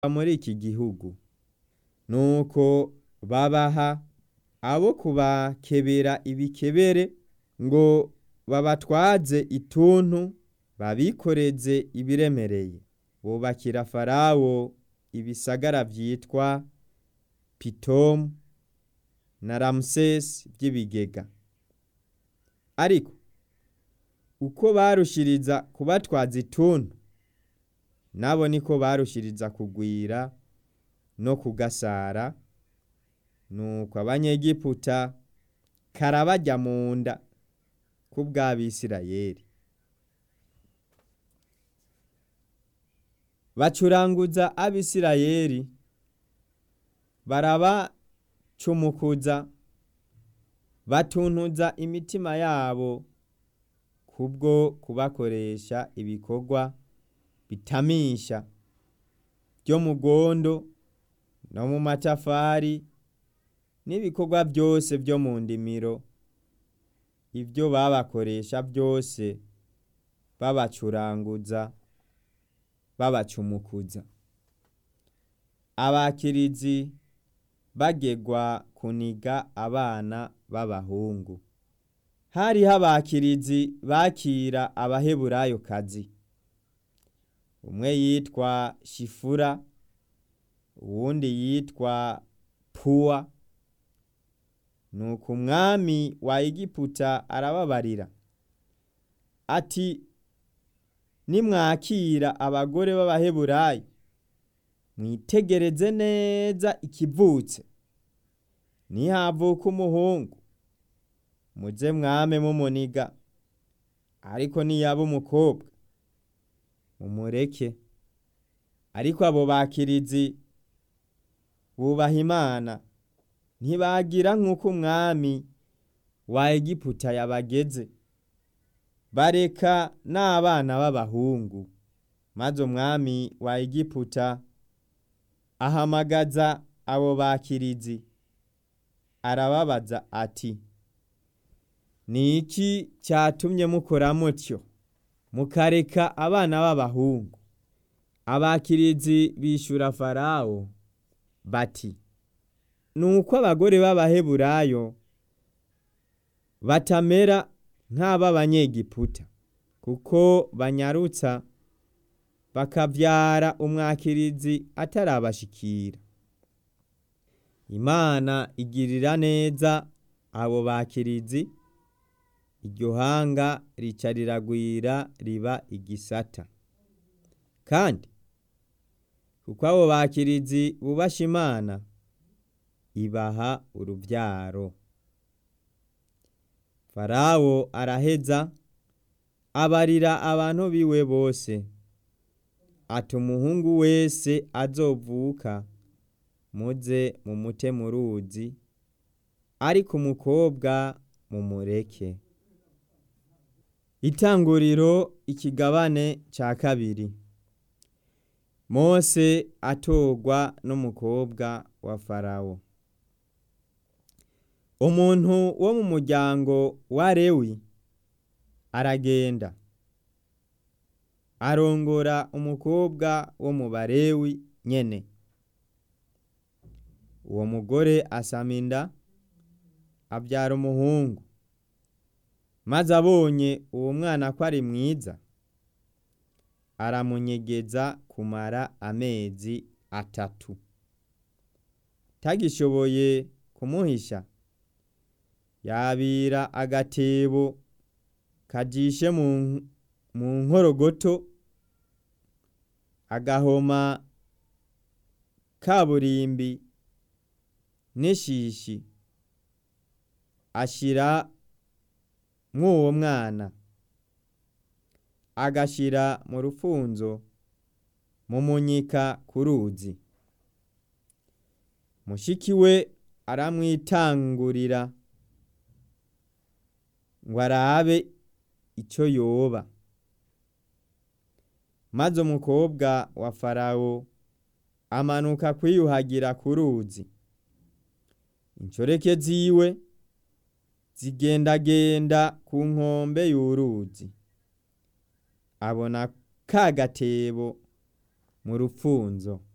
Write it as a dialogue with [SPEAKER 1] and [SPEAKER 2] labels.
[SPEAKER 1] muri iki gihugu nuko babaha abo kubakebera ibikebere ngo babatwaze ituntu babikoreze ibiremereye bubakira farawo ibisagara vyitwa pitomu na ramusesi vy'ibigega ariko uko barushiriza kubatwaza ituntu nabo niko barushiriza kugwira no kugasara nuko abanyegiputa karabarya mu nda kubw'abisirayeli bacuranguza abisirayeli barabacumukuza batuntuza imitima yabo kubwo kubakoresha ibikorwa bitamisha vyo mu rwondo no mu matafari n'ibikorwa vyose vyo mu ndimiro ivyo babakoresha vyose babacuranguza babacumukuza abakirizi bagegwa kuniga abana b'abahungu hariho abakirizi bakira abaheburayokazi umwe yitwa shifura uwundi yitwa puwa nuko umwami wa egiputa arababarira ati nimwakira abagore b'abaheburayo mwitegereze neza ikivutse nihavuka umuhungu muze mwame mumuniga ariko niyaba umukobwa mumureke ariko abo bakirizi bubaha imana ntibagira nk'uko umwami wa egiputa yabageze bareka n'abana b'abahungu maze umwami wa egiputa ahamagaza abo bakirizi arababaza ati ni iki cyatumye mukora mutyo mukareka abana b'abahungu abakirizi bishura farawo bati nuko abagore b'abaheburayo batamera nk'ab'abanyegiputa kuko banyarutsa bakavyara umwakirizi atarabashikira imana igirira neza abo bakirizi iryo hanga rica riragwira riba igisata kandi kuko abo bakirizi bubasha imana ibaha uruvyaro farawo araheza abarira abantu biwe bose ati umuhungu wese azovuka muze mumute mu ruzi ariko umukobwa mumureke itanguriro ikigabane ca kabiri mose atorwa n'umukobwa wa farawo umuntu wo mu muryango wa lewi aragenda arongora umukobwa wo mu barewi nyene uwo mugore asama inda abyara umuhungu maze abonye uwo mwana ko ari mwiza aramunyegeza kumara amezi atatu tagishoboye kumuhisha yabira agatebo kajishe mu nkorogoto agahoma kaburimbi n'ishishi ashira mw'uwo mwana agashira mu rufunzo mu munyika ku ruzi mushiki we aramwitangurira ngo arabe icyo yoba maze umukobwa wa farawo amanuka kwiyuhagira ku ruzi inshoreke ziwe zigendagenda ku nkombe y'uruzi abona ka gatebo mu rufunzo